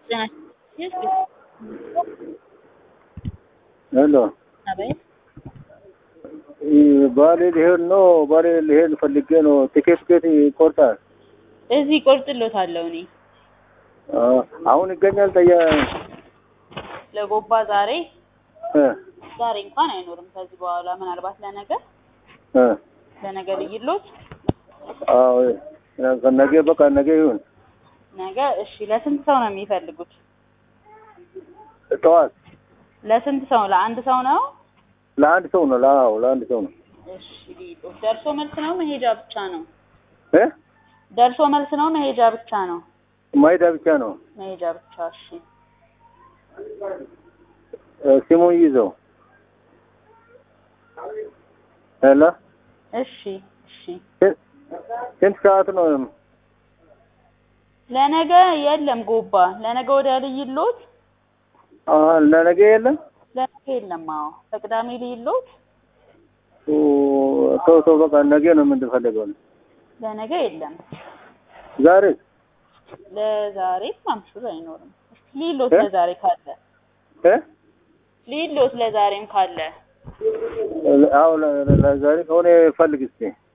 ሄሎ አቤት ባሌ ሊሄድ ነው። ባሌ ሊሄድ ፈልጌ ነው። ቲኬት ቤት ይቆርጣል። እዚህ ቆርጥሎታለሁ እኔ አሁን ይገኛል። ጠያ ለጎባ ዛሬ እ ዛሬ እንኳን አይኖርም። ከዚህ በኋላ ምናልባት ለነገ እ ለነገ ልይሎት አዎ ነገ በቃ ነገ ይሁን። ነገ እሺ። ለስንት ሰው ነው የሚፈልጉት? ጠዋት ለስንት ሰው? ለአንድ ሰው ነው? ለአንድ ሰው ነው። አዎ ለአንድ ሰው ነው። እሺ ልይሎት። ደርሶ መልስ ነው መሄጃ ብቻ ነው? እ ደርሶ መልስ ነው መሄጃ ብቻ ነው? ማይዳ ብቻ ነው። መሄጃ ብቻ። እሺ ስሙን ይዘው ሄሎ እሺ እሺ። ስንት ሰዓት ነው? ለነገ የለም ጎባ። ለነገ ወዲያ ልይሎት? ለነገ የለም። ለነገ የለም። አዎ በቅዳሜ ልይሎት? ተው ተው፣ በቃ ነገ ነው የምንፈልገው። ለነገ የለም። ዛሬ ለዛሬ ማምሹር አይኖርም። እስኪ ልይሎት እ? ለዛሬ ካለ እ ልይሎት ለዛሬም ካለ አዎ ለዛሬ ከሆነ ፈልግ እስኪ